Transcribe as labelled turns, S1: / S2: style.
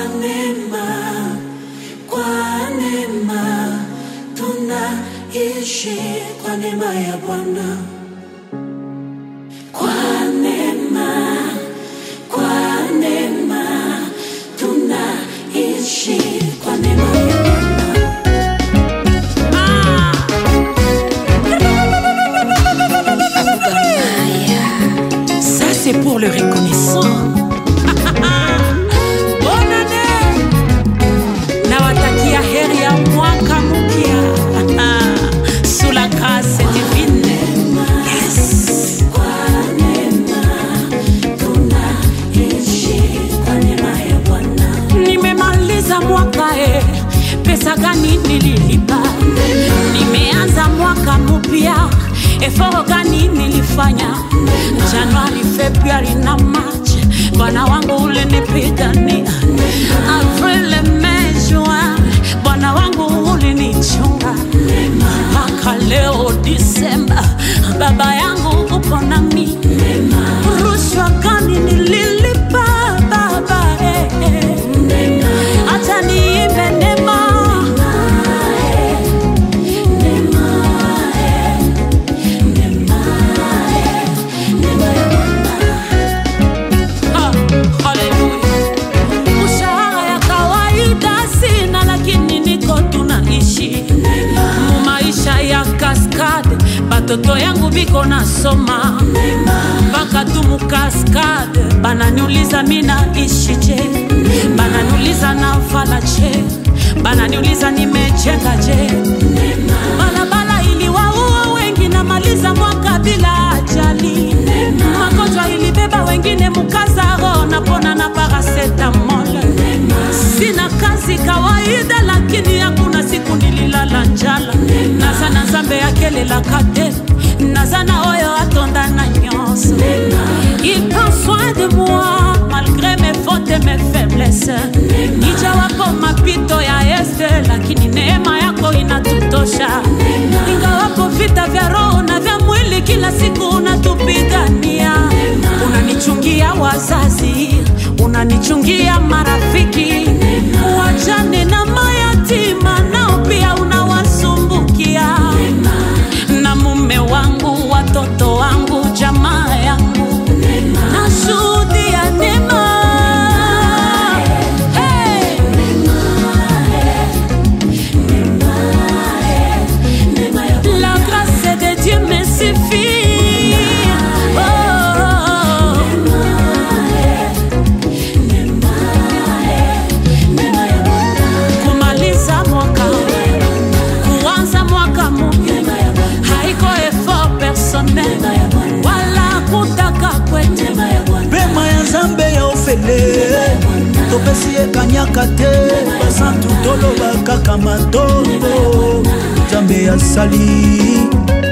S1: neema, kwa neema tunaishi kwa neema ya Bwana. Kwa neema, kwa neema tunaishi kwa neema ya Bwana.
S2: Ça, c'est pour le reconnaissant. Bonne année. Nawatakia heri ya mwaka mpya sous la grâce divine. Yes.
S1: Kwa neema tunaishi kwa neema ya Bwana.
S2: Nimemaliza mwaka e, pesa gani nililipa? Nimeanza mwaka mpya, eforo gani nilifanya? Januari, Februari na Machi, Bwana wangu ulinipigania. April, Mei, Juin, Bwana wangu ulinichunga mpaka leo Disemba, baba yangu upo nami. Rushwa gani nililipa baba eh, eh. Acha niimbe neema Ah, haleluya. Mshahara ya kawaida sina, lakini niko tunaishi mu maisha ya kaskade. Batoto yangu biko nasoma mpaka tu mu kaskade, bananiuliza mina ishi je, bananiuliza navala je, bananiuliza nimejenga je. Barabara iliwaua wengi, namaliza mwaka bila ajali. Magonjwa ilibeba wengine mukazaro, napona na paracetamol. Sina kazi kawaida, lakini hakuna siku nililala njala. Nazana nzambe akelelaka te, nazana oyo atonda na nyonso. Il prend soin de moi malgré mes fautes et mes faiblesses. Ijawapo mapito ya este, lakini neema yako inatutosha. Ingawapo vita vya roho na vya mwili kila siku unatupigania. Unanichungia wazazi, unanichungia marafiki, wajane na mayatima nao pia unawasumbukia na mume wangu, watoto wangu, jamaa yangu, nashuhudia neema. Hey! La grâce de Dieu me suffit. Oh, oh, oh. kumaliza mwaka kuanza mwaka mpya haiko effort personnel wala kutaka kwetu
S3: pema ya nzambe ya ofele topesi ekanyaka te basantu toloba kaka matombo nzambe asali